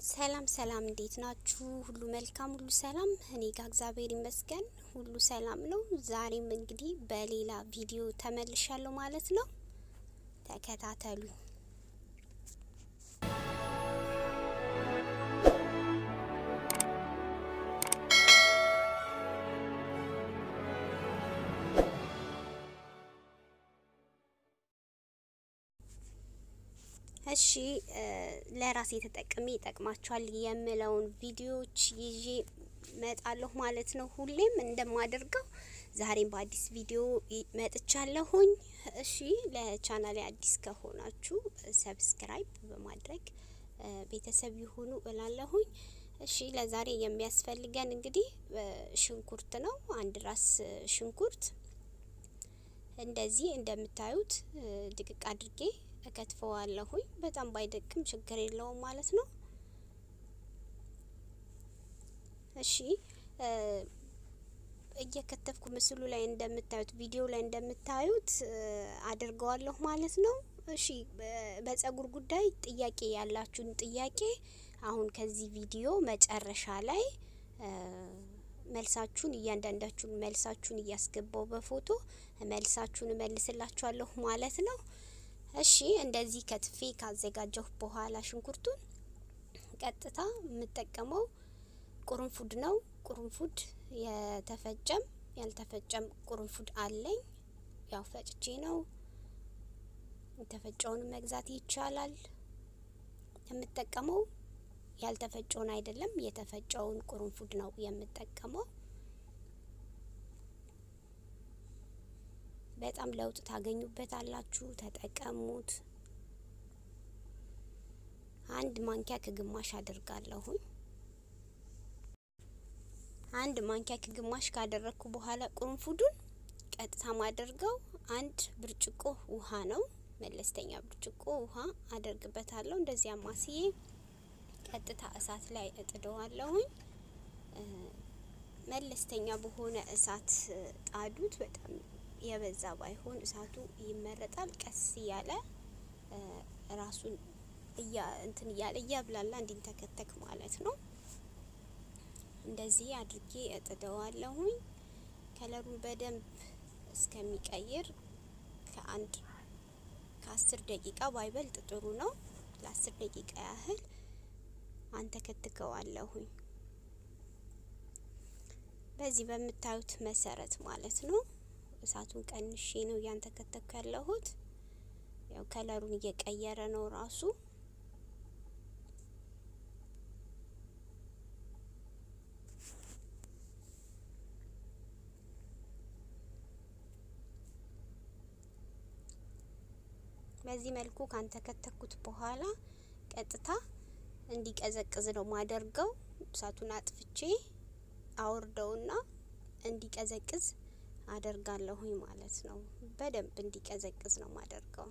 ሰላም ሰላም፣ እንዴት ናችሁ? ሁሉ መልካም፣ ሁሉ ሰላም። እኔ ጋር እግዚአብሔር ይመስገን ሁሉ ሰላም ነው። ዛሬም እንግዲህ በሌላ ቪዲዮ ተመልሻለሁ ማለት ነው። ተከታተሉ። እሺ ለራሴ ተጠቅሜ ይጠቅማችኋል የምለውን ቪዲዮዎች ይዤ መጣለሁ ማለት ነው። ሁሌም እንደማደርገው ዛሬም በአዲስ ቪዲዮ መጥቻለሁኝ። እሺ ለቻናሌ አዲስ ከሆናችሁ ሰብስክራይብ በማድረግ ቤተሰብ ይሁኑ እላለሁኝ። እሺ ለዛሬ የሚያስፈልገን እንግዲህ ሽንኩርት ነው። አንድ ራስ ሽንኩርት እንደዚህ እንደምታዩት ድቅቅ አድርጌ እከትፈዋለሁኝ። በጣም ባይደቅም ችግር የለውም ማለት ነው። እሺ እየከተፍኩ ምስሉ ላይ እንደምታዩት ቪዲዮ ላይ እንደምታዩት አድርገዋለሁ ማለት ነው። እሺ በጸጉር ጉዳይ ጥያቄ ያላችሁን ጥያቄ አሁን ከዚህ ቪዲዮ መጨረሻ ላይ መልሳችሁን እያንዳንዳችሁን መልሳችሁን እያስገባው በፎቶ መልሳችሁን እመልስላችኋለሁ ማለት ነው። እሺ እንደዚህ ከትፌ ካዘጋጀሁ በኋላ ሽንኩርቱን ቀጥታ የምጠቀመው ቁርንፉድ ነው። ቁርንፉድ የተፈጨም ያልተፈጨም ቁርንፉድ አለኝ። ያው ፈጭቼ ነው። የተፈጨውን መግዛት ይቻላል። የምጠቀመው ያልተፈጨውን አይደለም፣ የተፈጨውን ቁርንፉድ ነው የምጠቀመው። በጣም ለውጥ ታገኙበታላችሁ። ተጠቀሙት። አንድ ማንኪያ ከግማሽ አድርጋለሁኝ። አንድ ማንኪያ ከግማሽ ካደረግኩ በኋላ ቁርንፉዱን ቀጥታ ማደርገው አንድ ብርጭቆ ውሃ ነው። መለስተኛ ብርጭቆ ውሃ አደርግበታለሁ። እንደዚያ ማስዬ ቀጥታ እሳት ላይ እጥደዋለሁኝ። መለስተኛ በሆነ እሳት ጣዱት። በጣም የበዛ ባይሆን እሳቱ ይመረጣል። ቀስ እያለ ራሱን እያ እንትን እያለ እያብላላ እንዲንተከተክ ማለት ነው። እንደዚህ አድርጌ እጥደዋለሁኝ። ከለሩን በደንብ እስከሚቀይር ከአንድ ከአስር ደቂቃ ባይበልጥ ጥሩ ነው። ለአስር ደቂቃ ያህል አንተከትከዋለሁኝ። በዚህ በምታዩት መሰረት ማለት ነው። እሳቱን ቀንሼ ነው እያንተከተኩ ያለሁት። ያው ከለሩን እየቀየረ ነው ራሱ። በዚህ መልኩ ካንተከተኩት በኋላ ቀጥታ እንዲቀዘቅዝ ነው ማደርገው። እሳቱን አጥፍቼ አውርደውና እንዲቀዘቅዝ አደርጋለሁኝ ማለት ነው። በደንብ እንዲቀዘቅዝ ነው ማደርገው።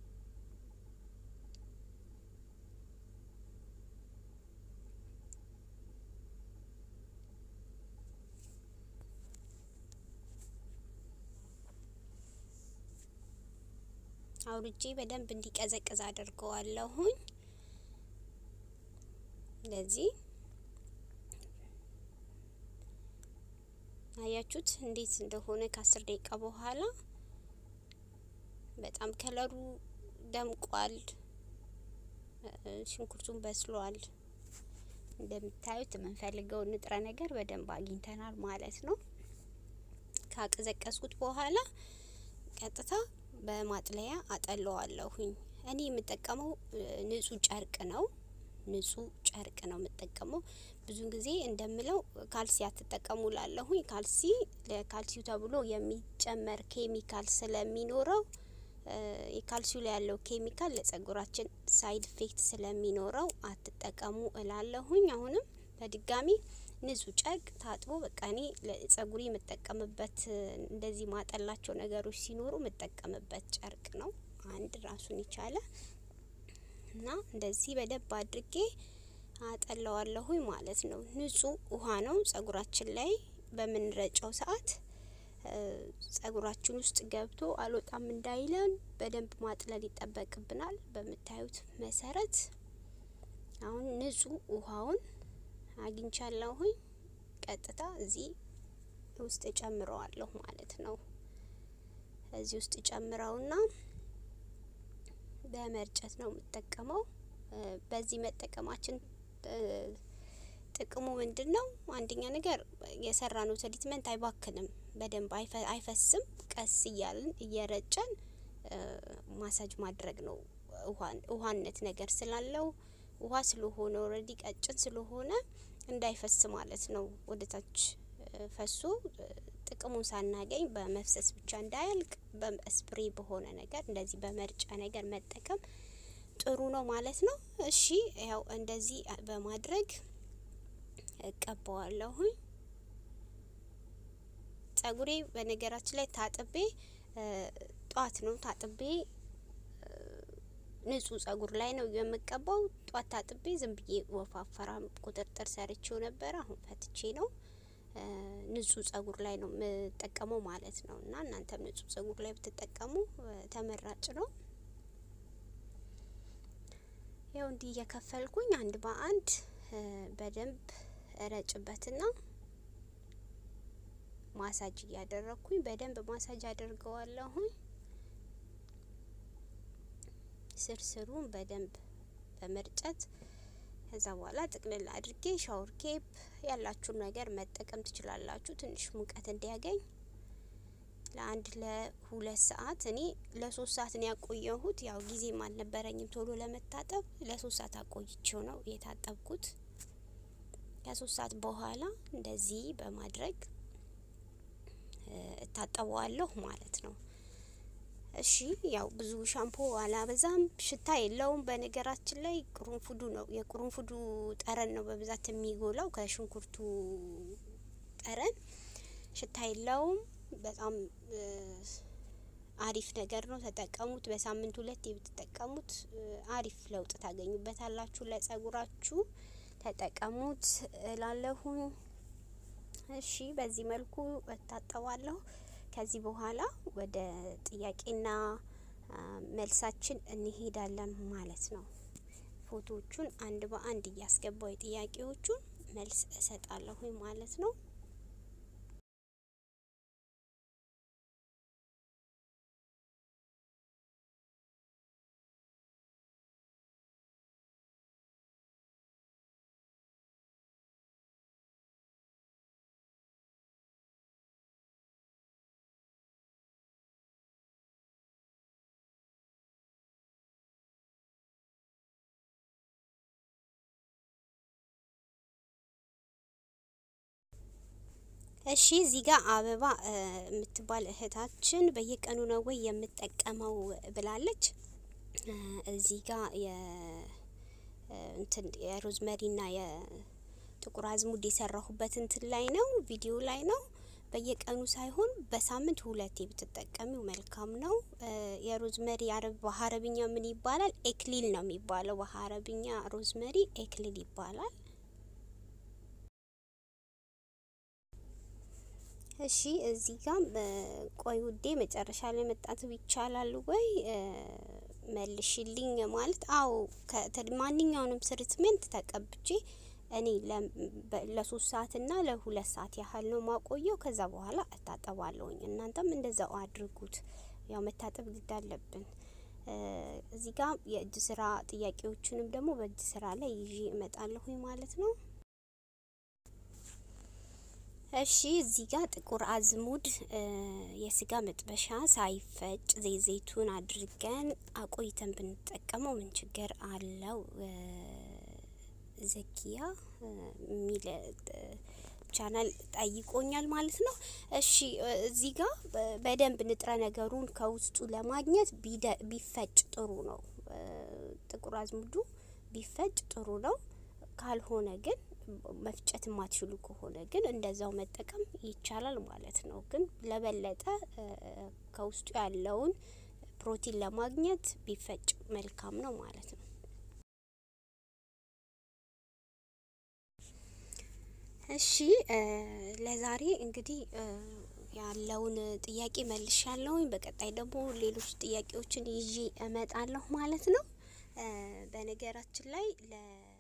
አውርጄ በደንብ እንዲቀዘቅዝ አደርገዋለሁኝ። እንደዚህ አያችሁት እንዴት እንደሆነ ከአስር ደቂቃ በኋላ በጣም ከለሩ ደምቋል። ሽንኩርቱን በስሏል። እንደምታዩት የምንፈልገውን ንጥረ ነገር በደንብ አግኝተናል ማለት ነው። ካቀዘቀዝኩት በኋላ ቀጥታ በማጥለያ አጠለዋለሁኝ። እኔ የምጠቀመው ንጹህ ጨርቅ ነው። ንጹህ ጨርቅ ነው የምጠቀመው። ብዙን ጊዜ እንደምለው ካልሲ አትጠቀሙ ላለሁኝ። ካልሲ ለካልሲው ተብሎ የሚጨመር ኬሚካል ስለሚኖረው የካልሲው ላይ ያለው ኬሚካል ለጸጉራችን ሳይድ ኢፌክት ስለሚኖረው አትጠቀሙ እላለሁኝ። አሁንም በድጋሚ ንጹህ ጨርቅ ታጥቦ በቃ እኔ ለጸጉሪ የምጠቀምበት እንደዚህ ማጠላቸው ነገሮች ሲኖሩ የምጠቀምበት ጨርቅ ነው። አንድ ራሱን የቻለ እና እንደዚህ በደንብ አድርጌ አጠለዋለሁኝ ማለት ነው። ንጹህ ውሃ ነው። ጸጉራችን ላይ በምንረጨው ሰዓት ጸጉራችን ውስጥ ገብቶ አልወጣም እንዳይለን በደንብ ማጥለል ይጠበቅብናል። በምታዩት መሰረት አሁን ንጹህ ውሃውን አግኝቻለሁኝ። ቀጥታ እዚህ ውስጥ ጨምረዋለሁ ማለት ነው። እዚህ ውስጥ ጨምረውና በመርጨት ነው የምጠቀመው። በዚህ መጠቀማችን ጥቅሙ ምንድን ነው? አንደኛ ነገር የሰራነው ትሪትመንት አይባክንም፣ በደንብ አይፈስም። ቀስ እያልን እየረጨን ማሳጅ ማድረግ ነው። ውሃነት ነገር ስላለው ውሃ ስለሆነ ኦልሬዲ ቀጭን ስለሆነ እንዳይፈስ ማለት ነው። ወደ ታች ፈሶ ጥቅሙን ሳናገኝ በመፍሰስ ብቻ እንዳያልቅ በስፕሬ በሆነ ነገር እንደዚህ በመርጫ ነገር መጠቀም ጥሩ ነው ማለት ነው። እሺ ያው እንደዚህ በማድረግ እቀባዋለሁኝ። ጸጉሬ በነገራችን ላይ ታጥቤ ጧት ነው ታጥቤ ንጹህ ጸጉር ላይ ነው የምቀባው። ጧት ታጥቤ ዝም ብዬ ወፋፈራም ቁጥጥር ሰርቼው ነበረ። አሁን ፈትቼ ነው ንጹህ ጸጉር ላይ ነው የምጠቀመው ማለት ነው። እና እናንተም ንጹህ ጸጉር ላይ ብትጠቀሙ ተመራጭ ነው። ያው እንዲህ እየከፈልኩኝ አንድ በአንድ በደንብ እረጭበትና ማሳጅ እያደረግኩኝ በደንብ ማሳጅ አድርገዋለሁኝ። ስርስሩን በደንብ በመርጨት ከዛ በኋላ ጥቅልል አድርጌ ሻወር ኬፕ ያላችሁን ነገር መጠቀም ትችላላችሁ። ትንሽ ሙቀት እንዲያገኝ ለአንድ ለሁለት ሰዓት እኔ ለሶስት ሰዓት ነው ያቆየሁት። ያው ጊዜም አልነበረኝም ቶሎ ለመታጠብ ለሶስት ሰዓት አቆይቼው ነው የታጠብኩት። ከሶስት ሰዓት በኋላ እንደዚህ በማድረግ እታጠበዋለሁ ማለት ነው። እሺ ያው ብዙ ሻምፖ አላበዛም። ሽታ የለውም። በነገራችን ላይ ቅርንፉዱ ነው የቅርንፉዱ ጠረን ነው በብዛት የሚጎላው ከሽንኩርቱ ጠረን። ሽታ የለውም። በጣም አሪፍ ነገር ነው። ተጠቀሙት። በሳምንት ሁለት ብትጠቀሙት አሪፍ ለውጥ ታገኙበታላችሁ። ለጸጉራችሁ ተጠቀሙት እላለሁኝ። እሺ በዚህ መልኩ እታጠባለሁ። ከዚህ በኋላ ወደ ጥያቄና መልሳችን እንሄዳለን ማለት ነው። ፎቶዎቹን አንድ በአንድ እያስገባው የጥያቄዎቹን መልስ እሰጣለሁ ማለት ነው። እሺ እዚህ ጋር አበባ የምትባል እህታችን በየቀኑ ነው ወይ የምጠቀመው ብላለች። እዚህ ጋር የ እንትን የሮዝመሪና የጥቁር አዝሙድ የሰራሁበት እንትን ላይ ነው ቪዲዮ ላይ ነው። በየቀኑ ሳይሆን በሳምንት ሁለቴ ብትጠቀሚው መልካም ነው። የሮዝመሪ አረብ በሀረብኛ ምን ይባላል? ኤክሊል ነው የሚባለው። በሀረብኛ ሮዝመሪ ኤክሊል ይባላል። እሺ እዚህ ጋር ቆይ ውዴ መጨረሻ ላይ መጣት ይቻላል ወይ መልሽልኝ። ማለት አዎ ማንኛውንም ትሪትመንት ተቀብቼ እኔ ለሶስት ሰዓት እና ለሁለት ሰዓት ያህል ነው ማቆየው። ከዛ በኋላ እታጠባለሁኝ። እናንተም እንደዛው አድርጉት። ያው መታጠብ ግድ አለብን። እዚህ ጋር የእጅ ስራ ጥያቄዎችንም ደግሞ በእጅ ስራ ላይ ይዤ እመጣለሁኝ ማለት ነው። እሺ እዚህ ጋር ጥቁር አዝሙድ የስጋ መጥበሻ ሳይፈጭ ዘይት ዘይቱን አድርገን አቆይተን ብንጠቀመው ምን ችግር አለው? ዘኪያ የሚል ቻናል ጠይቆኛል ማለት ነው። እሺ እዚህ ጋር በደንብ ንጥረ ነገሩን ከውስጡ ለማግኘት ቢፈጭ ጥሩ ነው። ጥቁር አዝሙዱ ቢፈጭ ጥሩ ነው። ካልሆነ ግን መፍጨት የማትችሉ ከሆነ ግን እንደዛው መጠቀም ይቻላል ማለት ነው። ግን ለበለጠ ከውስጡ ያለውን ፕሮቲን ለማግኘት ቢፈጭ መልካም ነው ማለት ነው። እሺ ለዛሬ እንግዲህ ያለውን ጥያቄ መልሻለሁኝ። በቀጣይ ደግሞ ሌሎች ጥያቄዎችን ይዤ እመጣለሁ ማለት ነው። በነገራችን ላይ ለ